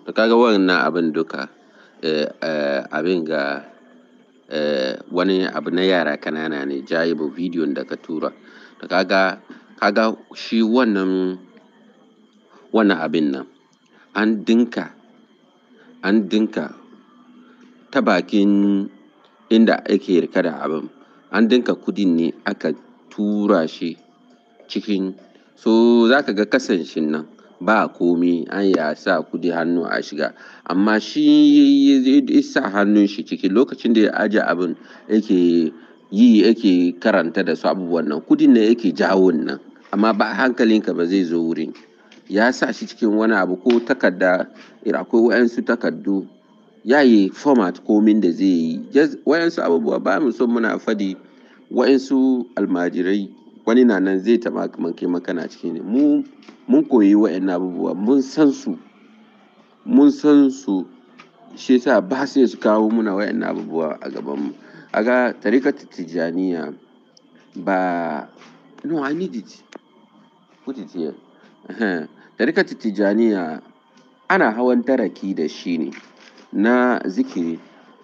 to kaga wannan abin duka eh, eh, abin ga eh, wani abu na yara kanana ne jayibo bidiyon da ka tura to kaga kaga shi wannan wannan abin nan an dinka an dinka ta bakin inda ake rike da abin an dinka kudin ne aka tura shi cikin so za ka ga kasan shi nan ba komi an ya sa kudi hannu a shiga amma shi ya sa hannun shi ciki lokacin da ya aje abin yake yi yake karanta da su abubuwan nan kudin ne yake jawo nan amma ba hankalinka ba zai zo wurin ya sa shi cikin wani abu ko takarda akwai wayansu takardu ya yi format komin da zai yi wayansu abubuwa ba mu so muna fadi wayansu almajirai wani na nan zai taɓa kai makana ciki ne mu mun koyi wa'annan abubuwa mun san su mun san su shi yasa ba sai su kawo muna wa'annan abubuwa a gaban mu aga tarikatu tijaniya ba no i need it put it here tarikatu tijaniya ana hawan taraki da shi ne na zikiri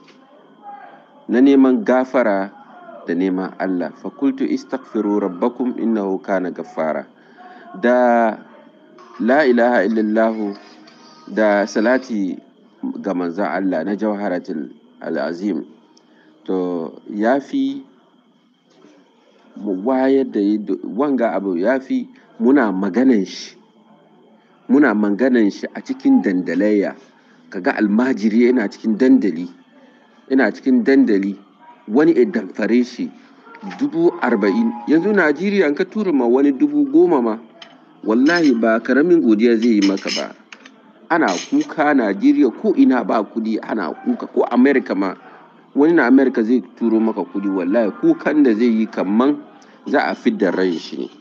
na neman gafara da neman Allah fakultu istaghfiru rabbakum innahu kana gaffara da la ilaha illallahu da salati ga manzon Allah na jawharatul al'azim to ya fi mu wayar da wanga abu ya fi muna maganan shi muna maganan shi a cikin dandalayya kaga almajiri yana cikin dandali yana cikin dandali wani ya damfare shi dubu arba'in yanzu najeriya ka tura ma wani dubu goma ma wallahi ba karamin godiya zai yi maka ba ana kuka najeriya ko ina ba kudi ana kuka ko america ma wani na america zai turo maka kudi wallahi kukan da zai yi kaman za a fidda ran shi ne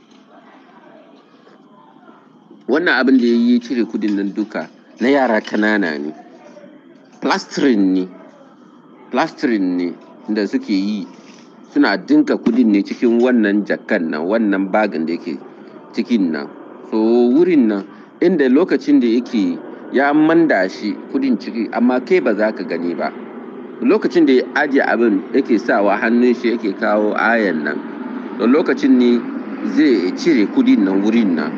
wannan abin da ya yi cire kudin nan duka na yara kanana ne plastering ne plastering ne da suke yi suna dinka kudin ne cikin wannan jakan nan wannan bagin da yake cikin nan so wurin nan inda lokacin da yake ya manda shi kudin ciki amma kai ba za ka gani ba lokacin da ya ajiye abin yake sawa hannun shi yake kawo ayan nan da lokacin ne zai cire kudin nan wurin nan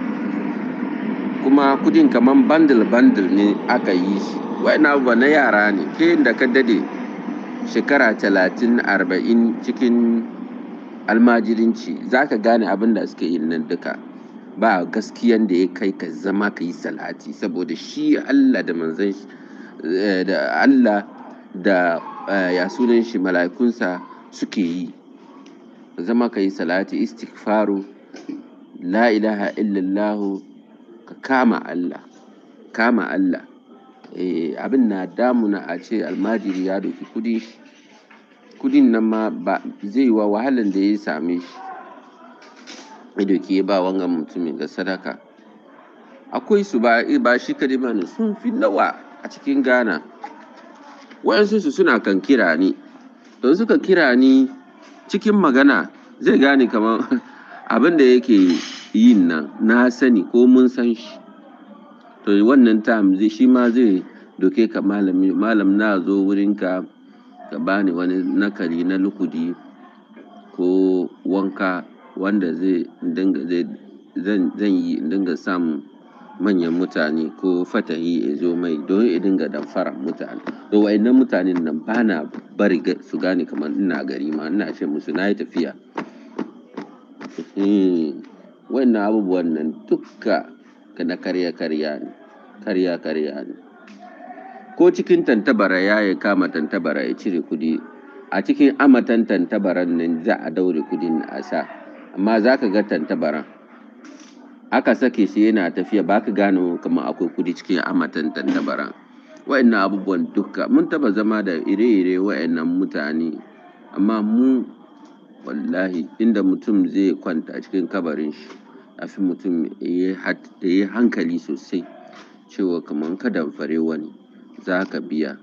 kuma kudin kaman bandle bandle ne aka yi shi wa'ina abubuwa na yara ne ke da ka dade shekara talatin arba'in cikin almajirinci za ka gane abin da suke yin nan duka ba gaskiyan da ya kai ka zama ka yi salati saboda shi allah da manzan da allah da ya sunan shi mala'ikunsa suke yi zama ka yi salati istighfaru la ilaha illallahu ka kama allah kama allah abin na damuna a ce almajiri ya doki kudi kudin nan ma ba zai yi wa wahalan da ya same shi ya doki ya ba wangan mutumin ga sadaka akwai su ba ba shi kadai ba ne sun fi nawa a cikin ghana wayansu su suna kan kira ni don suka kira ni cikin magana zai gane kamar abin da yake yin nan na sani ko mun san shi to wannan time zai shi ma zai doke ka malami malam na zo wurinka ka bani wani nakari na lukudi ko wanka wanda zai dinga zai zan zan yi dinga samun manyan mutane ko fatahi ya zo mai don ya dinga damfara mutane to wa'annan mutanen nan ba na bari su gane kamar ina gari ma ina ce musu na yi tafiya wa'annan abubuwan nan dukka na karya karya ne karya karya ne ko cikin tantabara ya ya kama tantabara ya cire kudi a cikin amatan tantabaran nan za a daure kudin a sa amma za ka ga tantabaran aka sake shi yana tafiya ba ka gane kamar akwai kudi cikin amatan tantabaran wa'annan abubuwan duka mun taba zama da ire-ire wa'annan mutane amma mu wallahi inda mutum zai kwanta cikin kabarin shi afi mutum ya yi hankali sosai cewa kamar ka damfare wani za ka biya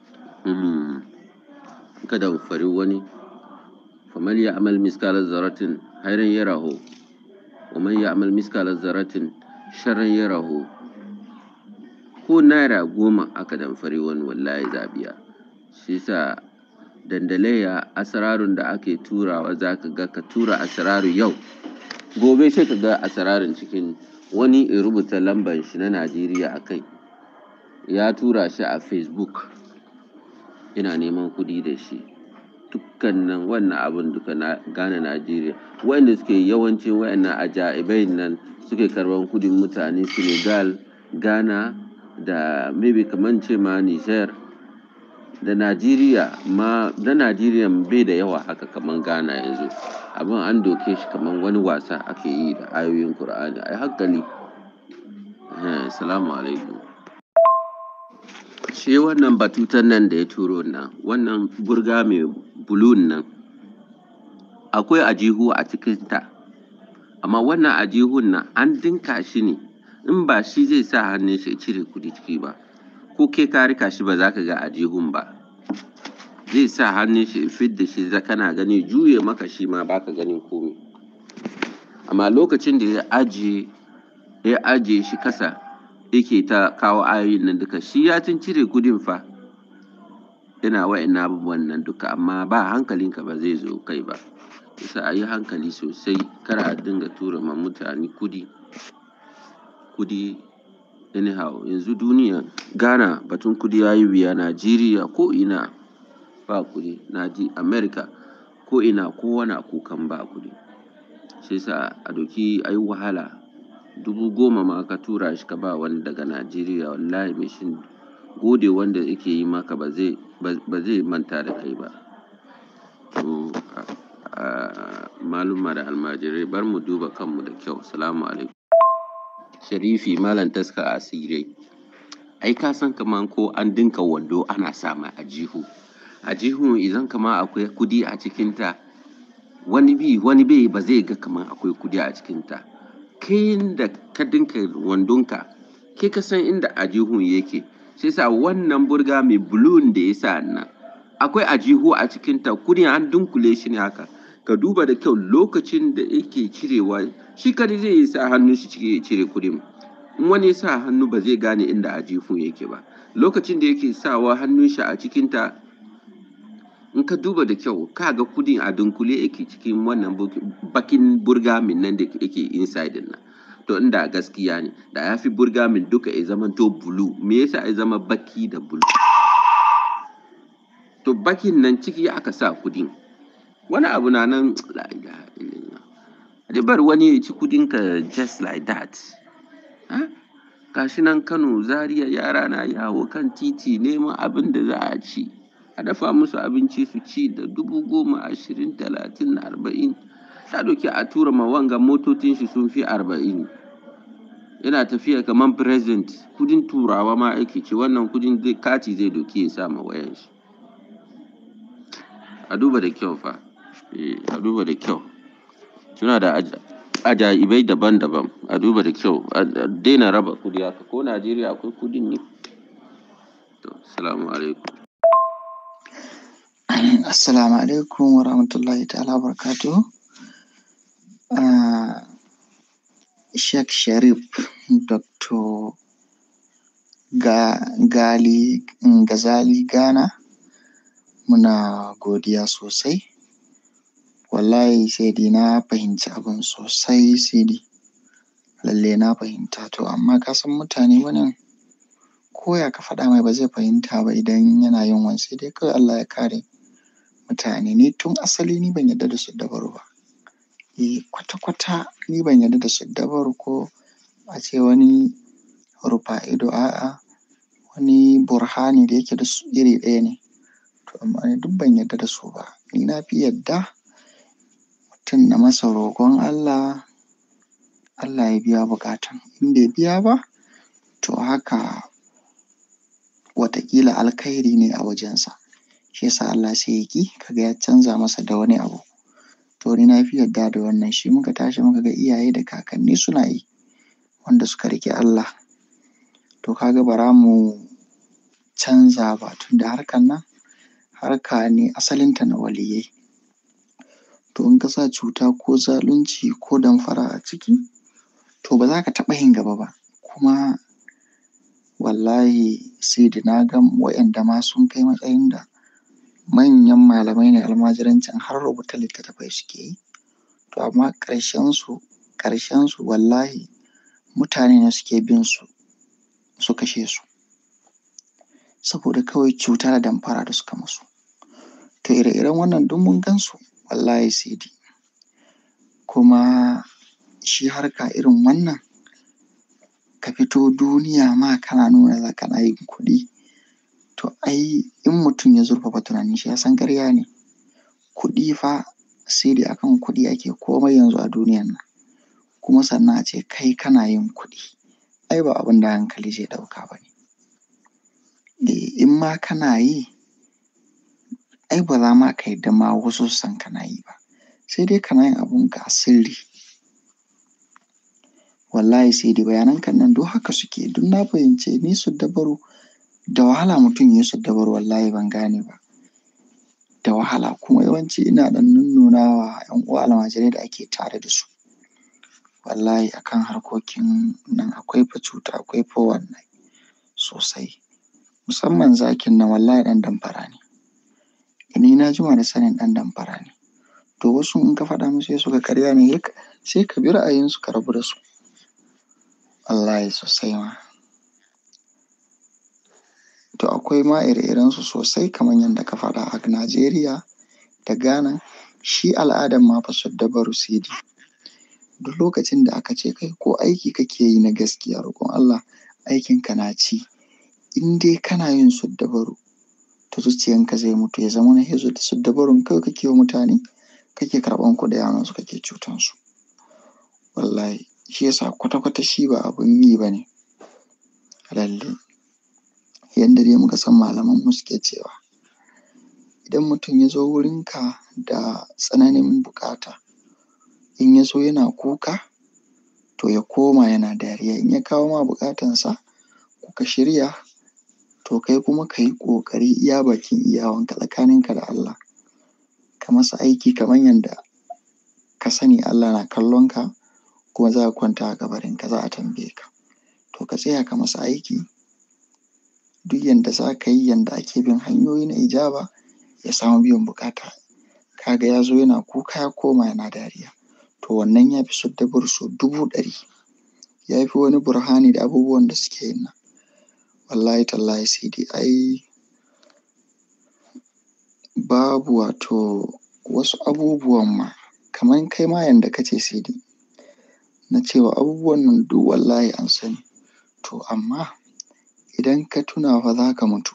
ka damfare wani faman ya amal miskalar zaratin hairan ya raho waman ya amal miskalar zaratin sharan ya raho ko naira goma aka damfari wani wallahi za biya shi yasa dandalayya asrarun da ake turawa za ka ga ka tura asraru yau gobe sai ka ga asrarun cikin wani in rubuta lambar shi na Najeriya a kai ya tura shi a Facebook yana neman kuɗi da shi dukkanin wannan abun duka na Ghana Najeriya wa'inda suke yawancin wa'innan ajaibai nan suke karɓan kuɗin mutane Senegal Ghana da maybe kaman ce ma Niger da Najeriya ma na Najeriya bai da yawa haka kaman Ghana yanzu abin an doke shi kaman wani wasa ake yi da ayoyin Kur'ani ai hankali eh salamu alaikum shi wannan batutan nan da ya turo nan wannan burga mai bulun nan akwai ajihu a cikinta amma wannan ajihun nan an dinka shi ne in ba shi zai sa hannun shi ya cire kuɗi ciki ba ko kai ka rika shi ba za ka ga ajihun ba zai sa hannun shi ya fidda shi za kana gani juye maka shi ma baka ganin komai amma lokacin da ya ajiye ya ajiye shi kasa yake ta kawo ayoyin nan duka shi ya tun cire kudin fa yana wa'annan abubuwan nan duka amma ba hankalinka ba zai zo kai ba yasa a yi hankali sosai kar a dinga tura ma mutane kudi kudi anyhow yanzu duniya ghana batun kudi ya yi wuya najeriya ko ina ba kudi naji america ko ina kowa na kukan ba kudi shi yasa a doki a yi wahala dubu goma ma ka tura shi ka ba wani daga Najeriya wallahi mai shin gode wanda yake yi maka ba zai ba zai manta da kai ba to maluma da almajirai bar mu duba kanmu da kyau salamu alaikum sharifi malam taska asirai ai ka san kaman ko an dinka wando ana sa mai a jihu a jihu idan kama akwai kudi a cikinta wani bi wani bai ba zai ga kaman akwai kudi a cikinta kai da ka dinka wandonka kai ka san inda ajihun yake shi yasa wannan burga mai bulun da ya sa nan akwai ajihu a cikinta kudin an dunkule shi ne haka ka duba da kyau lokacin da yake cirewa shi kadai zai yi sa hannun shi ciki ya cire kudin in wani ya sa hannu ba zai gane inda ajihun yake ba lokacin da yake sawa hannun shi a cikinta in ka duba da kyau ka ga kudin a dunkule yake cikin wannan bakin burgamin nan da yake inside nan to inda gaskiya ne da ya fi burgamin duka ya zama to bulu me yasa ya zama baki da bulu to bakin nan ciki aka sa kudin wani abu na nan la ilaha illallah bar wani ya ci kudin ka just like that gashi nan Kano Zaria yara na yawo kan titi neman abin da za a ci a dafa musu abinci su ci da dubu goma ashirin talatin arba'in ta doki a tura ma wanga motocin shi sun fi arba'in yana tafiya kamar present kudin turawa ma ake ce wannan kudin kati zai doki ya sa ma wayan shi a duba da kyau fa a duba da kyau suna da ajaibai daban-daban a duba da kyau a daina raba kudi haka ko najeriya akwai kudin ne to assalamu alaikum Assalamu alaikum wa rahmatullahi ta'ala wa barakatuhu. Uh, Sheikh Sharif Dr. Ga, Gali Gazali Ghana muna godiya sosai. Wallahi sai dai na fahimci abin sosai sai dai lalle na fahimta to amma ka san mutane wannan koya ka faɗa mai ba zai fahimta ba idan yana yin wani sai dai kawai Allah ya kare mutane ni tun asali ni ban yarda da siddabaru ba eh kwata-kwata ni ban yarda da siddabaru ko a ce wani rufa ido a'a wani burhani da yake da su iri ɗaya ne to amma ni duk ban yarda da su ba ni na fi yarda mutum na masa roƙon Allah Allah ya biya buƙatan in bai biya ba to haka wataƙila alkhairi ne a wajensa shi yasa Allah sai ya ƙi kaga ya canza masa da wani abu to ni na fi yarda da wannan shi muka tashi muka ga iyaye da kakanni suna yi wanda suka riƙe Allah to kaga bara mu canza ba tunda harkan nan harka ne asalinta na waliyyai to in ka sa cuta ko zalunci ko damfara a ciki to ba za ka taɓa yin gaba ba kuma wallahi Sidi na ga waƴanda ma sun kai matsayin da manyan malamai ne almajirancin har rubuta littattafai suke yi to amma ƙarshensu ƙarshensu wallahi mutane ne suke bin su su kashe su saboda kawai cuta da damfara da suka musu to ire-iren wannan duk mun gan su wallahi Sidi kuma shi harka irin wannan ka fito duniya ma kana nuna za kana yin kuɗi to ai in mutum ya zurfafa tunanin shi ya san ƙarya ne kuɗi fa Sidi akan kuɗi ake komai yanzu a duniyan nan kuma sannan a ce kai kana yin kuɗi ai ba abin da hankali zai ɗauka ba ne eh in ma kana yi ai ba za ma ka yarda ma wasu su san kana yi ba sai dai kana yin abunka a sirri wallahi Sidi bayananka nan duk haka suke duk na fahimce ni siddabaru da wahala mutum ya yi siddabaru wallahi ban gane ba da wahala kuma yawanci ina ɗan nunnuna wa ƴan uwa almajirai da ake tare da su wallahi akan harkokin nan akwai fa cuta akwai fa wannan sosai musamman zakin nan wallahi ɗan damfara ne ni na jima da sanin ɗan damfara ne to wasu in ka faɗa musu sai su ga ƙarya ne sai ka bi ra'ayinsu ka rabu da su wallahi sosai ma to akwai ma ire-irensu sosai kamar yadda ka faɗa a Najeriya da Ghana shi al'adan ma fa siddabaru Sidi duk lokacin da aka ce kai ko aiki kake yi na gaskiya roƙon Allah aikinka na ci in dai kana yin siddabaru to zuciyanka zai mutu ya zamana sai siddabarun kawai kake wa mutane kake karɓan kuɗi a hannunsu kake cutan su wallahi shi yasa kwata-kwata shi ba abun yi ba ne lalle yanda dai muka san malamanmu suke cewa idan mutum ya zo wurinka da tsananin buƙata in ya zo yana kuka to ya koma yana dariya in ya kawo ma buƙatansa kuka shirya to kai kuma ka yi ƙoƙari iya bakin iyawanka tsakaninka da Allah ka masa aiki kamar yanda ka sani Allah na kallonka kuma za ka kwanta a kabarinka za a tambaye ka to ka tsaya ka masa aiki duk yanda za ka yi yanda ake bin hanyoyi na ijaba ya samu biyan buƙata ka ga ya zo yana kuka ya koma yana dariya to wannan ya fi siddabaru sau dubu ɗari ya fi wani burhani da abubuwan da suke yin nan wallahi tallahi Sidi ai babu wato wasu abubuwan ma kaman kai ma yanda ka ce Sidi na cewa abubuwan nan duk wallahi an sani to amma idan ka tuna fa za ka mutu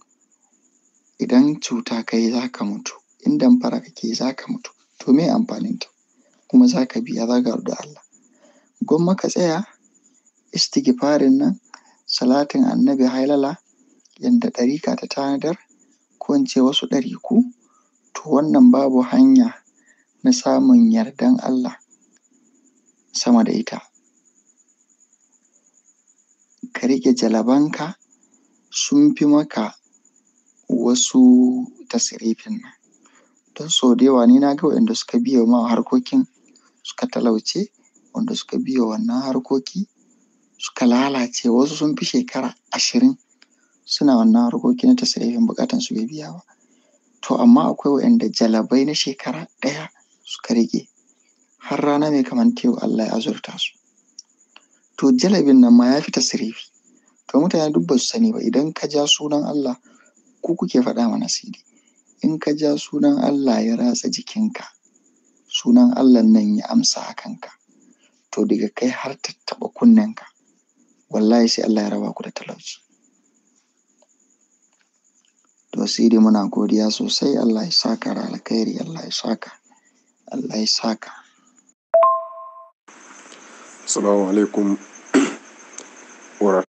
idan cuta ka yi za ka mutu in damfara kake yi za ka mutu to meye amfaninta kuma za ka biya za ka haɗu da Allah gwamma ka tsaya istighfarin nan salatin annabi hailala yanda ɗarika ta tanadar ko in ce wasu ɗariku to wannan babu hanya na samun yardan Allah sama da ita ka riƙe jalabanka sun fi maka wasu tasirifin nan don sau da yawa ni na ga waƴanda suka biye ma harkokin suka talauce wanda suka biye wa wannan harkoki suka lalace wasu sun fi shekara ashirin suna wannan harkoki na tasirifin buƙatansu bai biya ba to amma akwai waƴanda jalabai na shekara ɗaya suka riƙe har rana mai kaman ta yau Allah ya azurta su to jalabin nan ma ya fi tasirifi to mutane duk ba su sani ba idan ka ja sunan Allah ku kuke faɗa mana Sidi in ka ja sunan Allah ya ratsa jikinka sunan Allahn nan ya amsa a kanka to daga kai har tattaɓa kunnenka wallahi sai Allah ya raba ku da talauci to Sidi muna godiya sosai Allah ya saka da alkhairi Allah ya saka Allah ya saka Assalamu alaikum wa